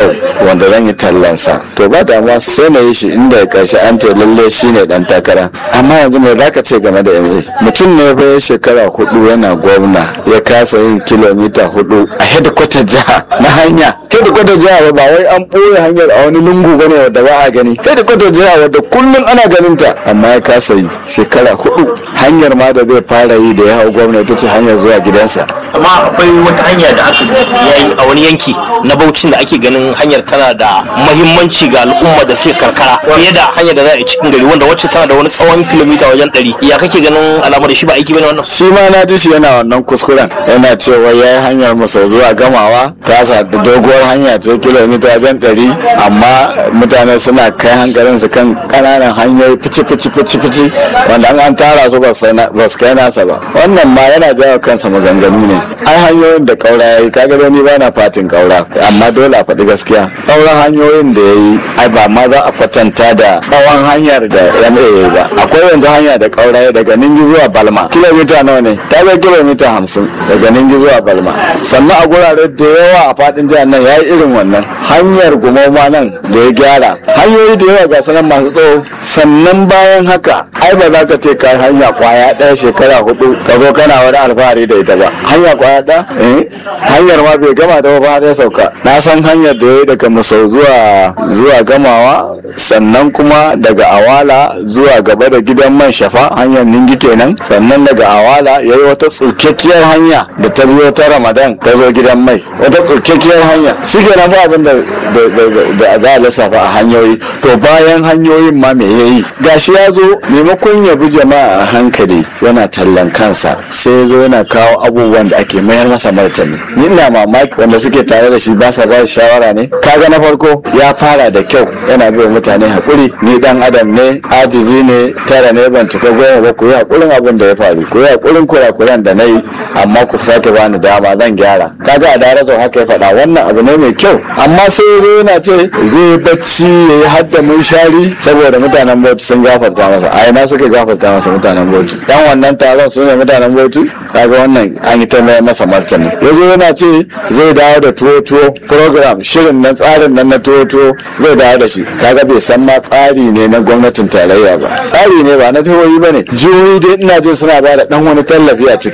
wanda zan yi tallansa to ba damuwa sai na yi shi inda karshe an ce lalle shi ne dan takara amma yanzu me za ka ce game da MA mutum ne fa ya shekara hudu yana gwamna ya kasa yin kilomita hudu a hedikwatar jiha na hanya hedikwatar jiha ba wai an ɓoye hanyar a wani lungu bane wadda ba a gani hedikwatar jiha wadda kullum ana ganin ta amma ya kasa yi shekara hudu hanyar ma da zai fara yi da ya hau gwamna ita ce hanyar zuwa gidansa amma akwai wata hanya da aka yayi a wani yanki na Bauchin da ake ganin hanyar tana da mahimmanci ga al'umma da suke karkara fiye da hanyar da za a yi cikin gari wanda wacce tana da wani tsawon kilomita wajen ɗari ya kake ganin alamar shi ba aiki bane wannan shi ma na ji shi yana wannan kuskuren yana cewa ya yi hanyar masa zuwa gamawa ta sa da doguwar hanya ta kilomita wajen ɗari amma mutane suna kai hankalin su kan ƙananan hanyoyi fici fici fici fici wanda an tara su ba su kai nasa ba wannan ma yana jawo kansa maganganu ne ai hanyoyin da ƙaura ya yi kaga dai ni ba na fatin ƙaura amma dole a faɗi gaskiya ƙaura hanyoyin da ya yi ai ba ma za a kwatanta da tsawon hanyar da ma ya yi ba akwai yanzu hanya da ƙaura ya daga ningi zuwa balma kilomita nawa ne ta kai kilomita hamsin daga ningi zuwa balma sannan a gurare da yawa a faɗin jihar nan ya yi irin wannan hanyar gumoma nan da ya gyara hanyoyi da yawa ga sanan masu tsawo sannan bayan haka ai ba za ka ce ka hanya kwaya ɗaya shekara hudu ka zo kana wani alfahari da ita ba hanya kwaya ɗaya eh hanyar ma bai gama da ba har ya sauka na san hanyar da ya yi daga musau zuwa zuwa gamawa sannan kuma daga awala zuwa gaba da gidan man shafa hanyar ningi kenan sannan daga awala ya yi wata tsukakkiyar hanya da ta biyo ta ramadan ta zo gidan mai wata tsukakkiyar hanya shi kenan ba abin da za a lissafa a hanyoyi to bayan hanyoyin ma me yayi gashi ya zo maimakon ya bi jama'a a hankali yana tallan kansa sai ya zo yana kawo abubuwan da ake mayar masa martani ni ina mamaki wanda suke tare da shi ba sa ba shawara ne kaga na farko ya fara da kyau yana bai mutane hakuri ni dan adam ne ajizi ne tara ne ban cika goma ba ku yi hakurin abin da ya faru ku yi hakurin kurakuran da na yi amma ku sake bani dama zan gyara kaga a darazo haka ya faɗa wannan abu ne mai kyau amma sai ya zo yana ce zai bacci ya yi hadda mun shari saboda mutanen bauchi sun gafarta masa a ina suka gafarta masa mutanen bauchi dan wannan taron su ne mutanen bauchi kaga wannan an yi ta mai masa martani ya zo yana ce zai dawo da tuwo tuwo program shirin na tsarin nan na tuwo tuwo zai dawo da shi kaga bai san ma tsari ne na gwamnatin tarayya ba tsari ne ba na jihohi ba ne jihohi dai ina jin suna ba da dan wani tallafi a ciki